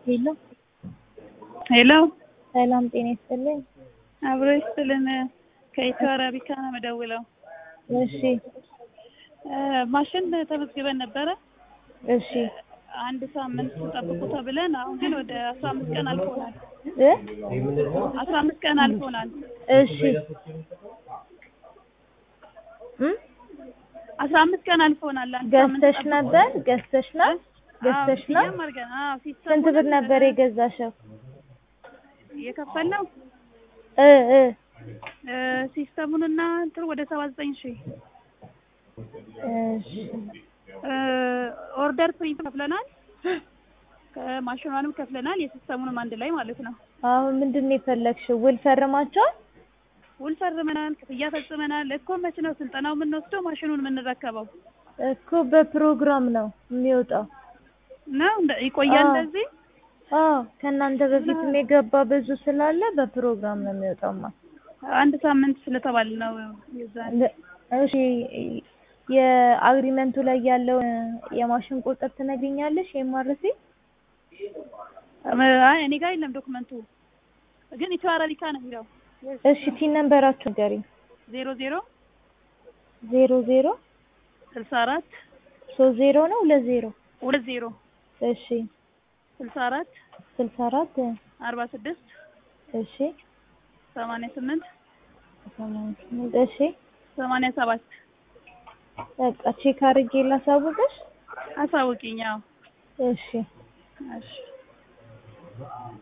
ሄሎ ሄሎ ሰላም ጤና ይስጥልኝ። አብሮ ይስጥልን። ከኢትዮ አረቢካ ነው የምደውለው። እሺ ማሽን ተመዝግበን ነበረ እሺ አንድ ሳምንት ጠብቁ ተብለን፣ አሁን ግን ወደ አስራ አምስት ቀን አልፎናል። እ አስራ አምስት ቀን አልፎናል። እሺ እም አስራ አምስት ቀን አልፎናል። አንድ ሳምንት ገዝተሽ ጠብቁ። ነበር ገዝተሽ ነው ገዝተሽ አዎ፣ ነው? ሲያም አድርገን አዎ፣ ሲስተሙን ስንት ብር ነበር የገዛሽው? የከፈልነው እ እ እ ሲስተሙንና እንትን ወደ ሰባ ዘጠኝ ሺህ እሺ እ ኦርደር ፕሪንት ከፍለናል። ከማሽኗንም ከፍለናል። የሲስተሙንም አንድ ላይ ማለት ነው። አሁን ምንድን ነው የፈለግሽው? ውል ፈርማቸዋል? ውል ፈርመናል። ክፍያ ፈጽመናል። እኮ መች ነው ስልጠናው የምንወስደው ማሽኑን የምንረከበው እኮ በፕሮግራም ነው የሚወጣው። ነው እንደ- ይቆያል አዎ። እንደዚህ አዎ ከእናንተ በፊት የገባ ብዙ ስላለ በፕሮግራም ነው የሚወጣውማ። አንድ ሳምንት ስለተባለ ነው የዛን ለ- እሺ የአግሪመንቱ ላይ ያለውን የማሽን ቁጥር ትነግሪኛለሽ? የማርሲ አይ እኔ ጋር የለም ዶክመንቱ ግን ኢትዮ አረቢካ ነው የሚለው እሺ ቲን ነንበራችሁ ንገሪኝ። ዜሮ ዜሮ ዜሮ ዜሮ ስልሳ አራት ሶስት ዜሮ ነው ሁለት ዜሮ ሁለት ዜሮ እሺ ስልሳ አራት ስልሳ አራት አርባ ስድስት እሺ ሰማንያ ስምንት ሰማንያ ስምንት እሺ ሰማንያ ሰባት በቃ ቼክ አድርጌ ላሳውቅሽ። አሳውቂኝ። አዎ እሺ እሺ